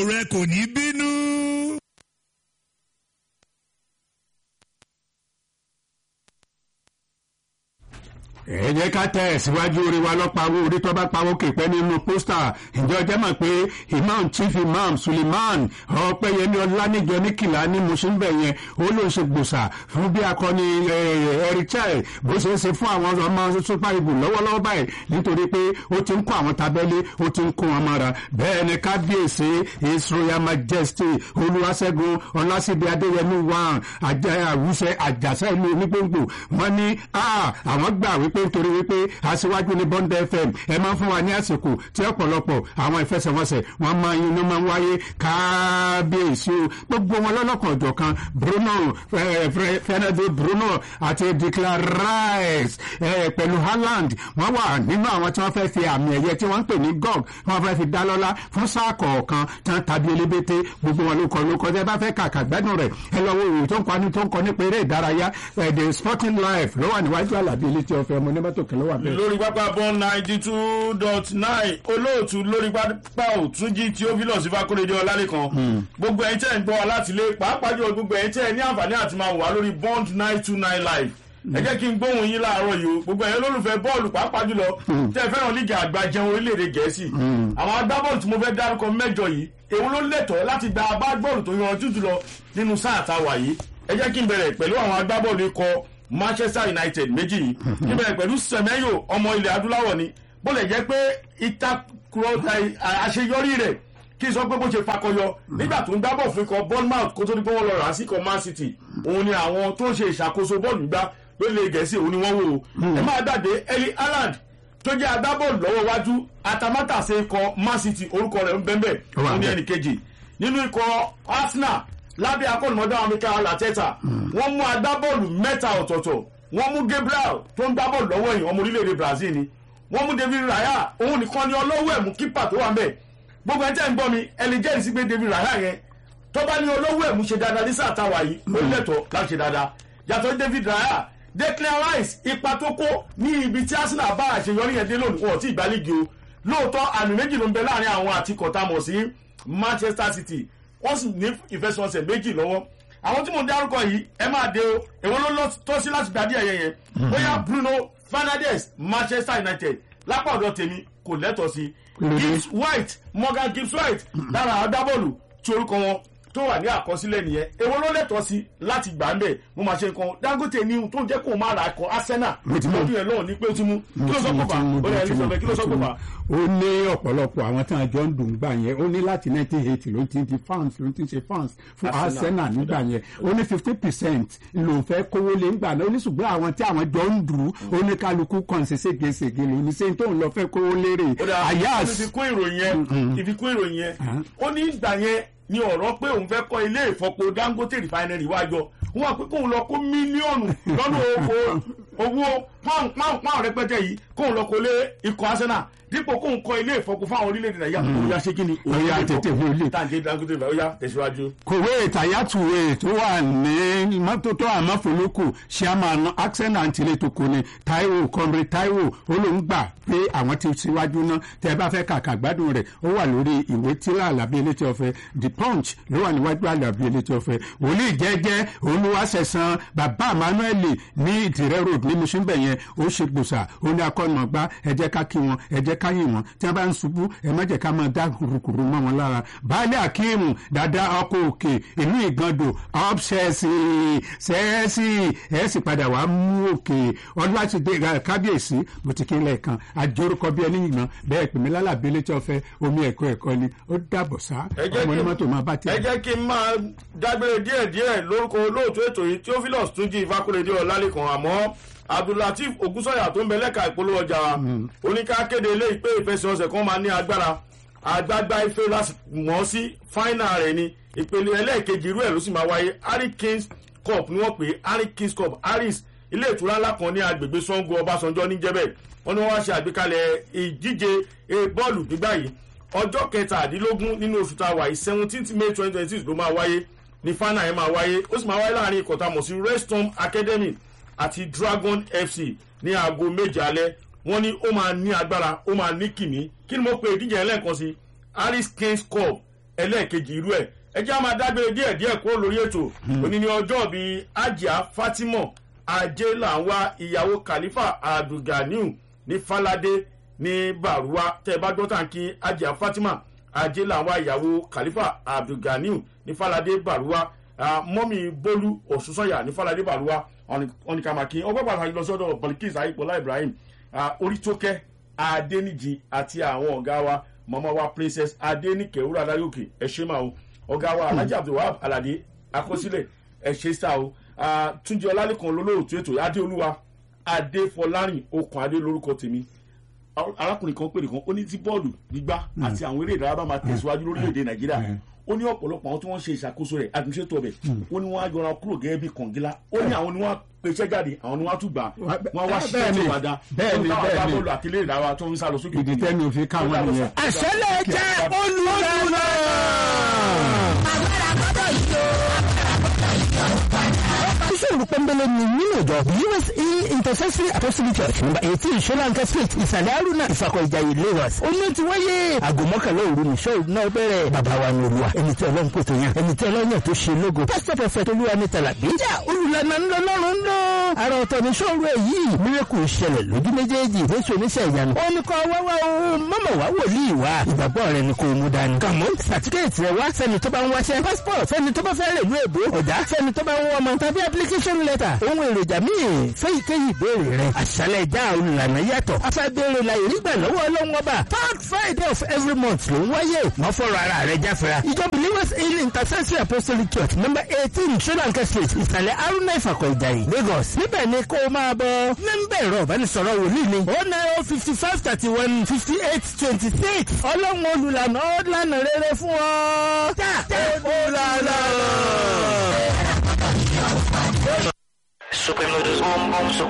rẹ kò ní bínú. ẹ jẹ́ ká tẹ̀ síwájú orí wa lọ́pàá orí tó bá pawó kèpẹ́ nínú pósítà ǹjẹ́ ọjọ́ mọ̀ pé imam chief imam suleiman ọ̀pẹ́yẹmí ọlánìjọ níkìlá ní mùsùlùmí yẹn ó ló ń ṣe gbòòsà fún bí akọni erichel bó ṣe ń ṣe fún àwọn ọmọ super eagle lọ́wọ́lọ́wọ́ báyìí nítorí pé ó ti ń kó àwọn tabẹ́lé ó ti ń kó wọn mọ́ra bẹ́ẹ̀ ni kábíyèsí his royal majesty olúwaṣẹ́gun ọlásíbi adéyẹmí wàn àwùṣẹ àjàṣẹ́ ìlú onígbòǹgbò wọ́n ní àwọn gbà wípé nítorí wípé aṣíwájú ní bond fm ẹ máa ń fún wa ní àsìkò tí ọ̀pọ̀lọpọ̀ àwọn ìfẹsẹ̀wọnsẹ̀ wọn máa yin inú máa ń wáyé kábíyèsí o gbogbo wọn lọ́lọ́kan ọ̀jọ̀kan bruno fernando bruno àti declan rice pẹ̀lú haaland wọ́n wà nínú àwọn tí wọ́n fẹ́ fi àmì ẹ̀yẹ tí wọ́n ń pè ní gog wọ́n fẹ́ fi dá lọ́lá fún sáà kọ̀ọ̀kan tí wọ́n tàbí elébété gbogbo wọn ló kọ ló kọ tẹ́ bá fẹ́ kàkà gbádùn rẹ̀ ẹ lọ wo ìròyìn tó ń kọ ní tó ń kọ nípa eré ìdárayá the sporting life ló wà níwájú àlàbí ilé tí ọ̀fẹ́ ọmọ onímọ́tò kẹlẹ́ wà bẹ́ẹ̀. lórí pápá bọ́n ninety two dot nine olóòtú lórí pápá òtúnjí tí ó fi lọ sí fákóredé ọlálẹ́kan gbogbo ẹ̀yin tẹ́ ń gbọ́ wa láti lé pàápàá jùlọ gbogbo ẹ̀yin tẹ́ ní àǹfààní àti máa wà lórí bond nine two nine live ẹ jẹ́ kí n gbóhùn yín láàárọ̀ yìí o gbogbo ẹ̀yin olólùfẹ́ bọ́ọ̀lù pàápàá jùlọ tẹ́ fẹ́ràn lígì àgbà jẹun orílẹ̀-èdè gẹ̀ẹ́sì àwọn agbábọ́ọ̀lù tí mo fẹ́ dárúkọ mẹ́jọ yìí èwo ló lẹ́tọ̀ọ́ láti gba agbábọ́ọ̀lù tó yanjú jùlọ nínú sáà táwa yìí ẹ jẹ́ kí n bẹ̀rẹ̀ pẹ̀lú àwọn agbábọ́ọ̀lù ikọ̀ manchester united méjì yìí kí n bẹ̀rẹ̀ pẹ̀lú sẹ̀mẹ́yò ọmọ ilẹ̀ adúláwọ̀ ni bó lè jẹ́ pé ìtakùrọ̀ àṣeyọrí rẹ̀ kí n sọ pé bó ṣe fakọyọ nígbà tó ń dábọ̀ fún ikọ̀ bournemouth kó tó ní pé wọ́n lọ rà á sí ikọ̀ man city òun ni àwọn tó ń ṣe ìṣàkóso bọ́ọ̀lù gbá lórílẹ̀ gẹ̀ẹ́sì òun ni wọ́n wò ó ẹ máa dàdé eli haaland tó jẹ́ agbábọ́ọ̀lù lọ́wọ́ wájú atamátàsé ikọ̀ man city orúkọ rẹ̀ ń bẹ́ẹ̀ òun ni ẹnì kejì nínú ikọ̀ arsenal lábẹ́ akọ́nùmọ́dá amíkà alatẹ́ta wọ́n mú agbábọ́ọ̀lù mẹ́ta ọ̀tọ̀ọ̀tọ̀ wọ́n mú gabriel tó ń gbábọ́ọ̀lù lọ́wọ́ yìí ọmọ orílẹ̀-èdè brazil ni wọ́n mú david raya òun nìkan ni ọlọ́wọ́ ẹ̀mú kípà tó wà ń bẹ̀ gbogbo ẹ̀ tẹ́ ń gbọ́ mi ẹni jẹ́rìí sí pé david raya yẹn tó bá ní ọlọ́wọ́ ẹ̀mú ṣe dáadáa ní sáà táwa yìí ó lẹ́tọ̀ọ́ láti ṣe dáadáa yàtọ̀ david raya declan rice ipa tó kó ní ibi tí arsenal bá àṣeyọrí yẹn dé lónìí wọn ò tí ì gbálígi o lóòótọ́ àmì méjì ló ń bẹ láàrin àwọn àti kọ̀tàmọ̀ sí manchester city wọ́n sì ní ìfẹsọ̀nsẹ̀ méjì lọ́wọ́ àwọn tí mo dárúkọ yìí ẹ máa de o èwo ló lọ tọ́ sí láti gbàdí ẹ̀yẹ yẹn bóyá bruno fernandes manchester united lápá ọ̀dọ̀ tèmi kò lẹ́tọ̀ sí gibbs white morgan gibbs white lára agbábọ́ọ̀lù tí orúkọ wọn tó wà ní àkọsílẹ̀ nìyẹn èwo ló lẹ́tọ̀ sí láti gbà ń bẹ̀ mo máa ṣe nǹkan dangote ní tó ń jẹ́ kó máa ra ẹ̀kọ́ arsenal lọ́dún yẹn lọ́wọ́ ní pé ó ti mú kí ló sọ pọ̀ fà ó lẹ́yìn elizabeth kí ló sọ pọ̀ fà. ó ní ọ̀pọ̀lọpọ̀ àwọn tí wọ́n jọ ń dùn gbà yẹn ó ní láti nineteen eighty ló ti di fans ló ti ṣe fans fún arsenal nígbà yẹn ó ní fifty percent ló fẹ́ kówó lé ńgbà náà ó ní ṣùgbọ́n àwọn tí àwọn jọ ń dùn ó ní kálukú kàn ṣe ségesège ló ní sẹ́yìn tóun lọ fẹ́ kówó lérè àyàs. ìfikún ìròyìn yẹn ìfikún ìròyìn yẹn ó ní ìgbà yẹn ni ọ̀rọ̀ pé òun fẹ́ kọ́ ilé ìfọpo dangote refinery wájọ wọn àpé kóun lọ kó mílíọ̀nù lọ́nà owó pọ́ùn pọ́ùn pọ́ùn rẹpẹtẹ yìí kóun lọ kó lé ikọ̀ arsenal dípò kóun kọ́ ilé ìfọpo fáwọn orílẹ̀-èdè nàìjíríà kó ya ṣé kí ni. ó yá tètè fún ilé. tàǹdé dangote ó yá tẹ̀síwájú. kòwé ìtàyàtúwé tó wà ní mọ́tótó àmọ́fólókù chairman accent antile tó kò ní taiwo comrade taiwo ó ló ń gbà pé àwọn ti síwájú náà tẹ bá fẹ́ kàkà gbádùn rẹ̀ ó wà lórí ìwé tíra àlàbí elétí ọ̀fẹ́ the punch ló wà níwájú àlàbí elétí ọ̀fẹ́ wòlíì jẹ́jẹ́ olúwaṣẹ̀sán bàbá emmanuel ní ìtìrẹ́ road ní musinbẹ̀ yẹn ó ṣe gbòòsà ó ní akọ́nàgbá ẹ jẹ́ ká kí wọn ẹ jẹ́ ká yìn wọn tí wọ́n bá ń ṣubú ẹ má jẹ́ ká máa dá kùrùkùrù mọ́ wọn lára baálé akeemu dada ọkọ̀ òkè ìlú ìgàndò ọ̀pṣẹ́sì ṣẹ́ẹ́sì ẹ̀ sì padà wàá mú òkè ọlọ́wàṣídé kábíyèsí mo ti kí n lẹ́ẹ̀kan àjọrúkọ bí ẹni yìnbọn bẹ́ẹ̀ pèmí lálàbí létí ọ̀fẹ́ omi ẹ̀kọ́ ẹ̀kọ́ ni ó dàbọ̀ sá ọmọ onímọ́tò máa bá tiẹ̀. ẹ jẹ́ kí n máa dágbére díẹ̀díẹ̀ lórúkọ olóòtú ètò yìí theophilus túnjí ìfakúrédé ọ̀làlẹ́kan àmọ́ abdulateef ogunsanya tó ń bẹ lẹ́ka ìpolówó ọjà wa oníkàkéde ilé ìpè ìfẹsẹ̀ọ̀sẹ̀ kan máa ní agbára àgbàgbà ife láti mọ̀ sí fáínà rẹ̀ ni ìpele ẹlẹ́ẹ̀kejì irú ẹ̀ ló sì máa wáyé harry kings cup ni wọ́n pè é harry kings cup harris ilé ìtura ńlá kan ní agbègbè sango ọbásanjọ́ níjẹ́bẹ̀ wọ́n ní wọ́n wá ṣe àgbékalẹ̀ ìdíje bọ́ọ̀lù gbígbà yìí ọjọ́ kẹtàdínlógún nínú oṣù tá a wà yìí seventeenth may twenty twenty six ló máa wáyé ní fáínà yẹn máa wáyé ó sì máa wáyé láàrin ìkọ̀tà mọ̀ sí restom academy àti dragon fc ní aago méje alẹ́ wọ́n ní ó máa ní agbára ó máa ní kìmí kí ni mo pe ìdíje yẹn lẹ́ẹ̀kan sí harris kings cup ẹlẹ́ẹ̀kejì irú ẹ̀ ẹ jẹ́ á máa dágbére díẹ̀ díẹ̀ kúrò lórí ètò òní ní ọjọ́ bíi ajá fatima ajé làwọn ìyàwó khalifa abdulganiu ní falade ní baruwa tẹ́ ẹ bá gbọ́ tàǹkì ajá fatima ajé làwọn ìyàwó khalifa abdulganiu ní falade baruwa ah, mọ́mí bólú òṣùṣọ́yà ní falade baruwa ọ̀nìkàmàkì ọgbọ́n pàtàkì lọ sọ́dọ̀ balikis ayípọ̀lá ibrahim ah, orítókẹ́ adéníjì àti àwọn ọ̀gá wa mama wa princess adéníkẹ́ wúrà adáyòkè ẹ ṣe máa o ọ̀gá wa alhaji abdulwahab alade akọsílẹ̀ ẹ ṣe sá o Ah, túnjí ọlálẹ́kan lólóòtú ètò adéolúwa adéfọlárìn okùn adé lórúkọ tèmi Ar- arákùnrin kan pèrè kan ó ní tí bọ́ọ̀lù gbígbá àti àwọn eré ìdárayá bá máa tẹ̀síwájú lórílẹ̀‐èdè nàìjíríà ó ní ọ̀pọ̀lọpọ̀ àwọn tí wọ́n ṣe ìṣàkóso rẹ̀ àtúnṣe ọbẹ̀ ó ní wọ́n á yọra kúrò gẹ́gẹ́ bí kọ̀ǹgílá ó ní àwọn ni wọ́n á pèsè jáde àwọn ni wọ́n á tún gbà wọ́n á wá ṣiṣẹ́ Bẹ́ẹ̀ni, tí ó bá da bẹ́ẹ̀ni, tó ń bá bẹ́ẹ̀ni. bọ́ọ̀lù àti eré ìdárayá tó ń sá lọ sókè ìdí tẹ́mi òfin káwọn nìyẹn. àṣẹlẹ̀ jẹ́ olùlànà. Iṣẹ́ pọ́nbélé ni nínú ìjọ USE Intercessory Apostolic Church number eighteen Solanka street ìsàlẹ̀ Haruna Ìfàkọ̀ Ìjàyè Lagos. Oní ti wáyé aago mọ́kànlá òru ní ṣọ́ọ̀rù náà bẹ̀rẹ̀. Bàbá wa ni olúwa ẹni tí ọlọ́run kò tó yàn ẹni tí ọlọ́run yàn tó ṣe lógo. Pásítọ̀ Prọfẹ̀t Olúwa ní Tàlàbí. Jà olùlànà ńlọ lọ́rùn ńlọ. Àrà ọ̀tọ̀ ní ṣọ́ọ̀rù èyí. Mírèkù ìṣẹ̀lẹ̀ lójú méjèèjì. Jésù oníṣẹ́ ìyanu. Ó ní kọ́ wáwá o, mọ́mọ̀ wá wòlíì wá. Ìgbàgbọ́ rẹ ni kò mú dání. Kàmú sàtífíkẹ́ẹ̀tì rẹ wá sẹ́ni tó bá ń wáṣẹ́. Passport sẹ́ni tó bá fẹ́ rè lú èbó. Ọ̀dà sẹ́ni tó bá ń wọ́n ọmọ tàbí application letter. Ohun èròjà míì fẹ́ ìkéyìí ìbéèrè rẹ. Àṣálẹ̀ ìjà olùlànà yàtọ̀. Afẹ́bẹ̀rẹ̀ la ìrígbà lọ́wọ́ ọlọ́run ọba. Third Friday of every month ló ń wáyé. Wọ́n fọ̀rọ̀ ara rẹ̀ jáfẹ́ra. Ìjọ Believers in Intercessory Apostolic Church number eighteen Solanka street ìsàlẹ̀ Aruna Ìfàkọ̀ Ìjàyè Lagos. Níbẹ̀ ni kó o máa bọ̀. Nọ́mbà ẹ̀rọ ìbánisọ̀rọ̀ wòlíì ni. O nine o fifty five thirty one fifty eight twenty six. Ọlọ́run olùlànà ó lànà rere fún ọ. Já olùlànà. Supreme noodles boom boom, supreme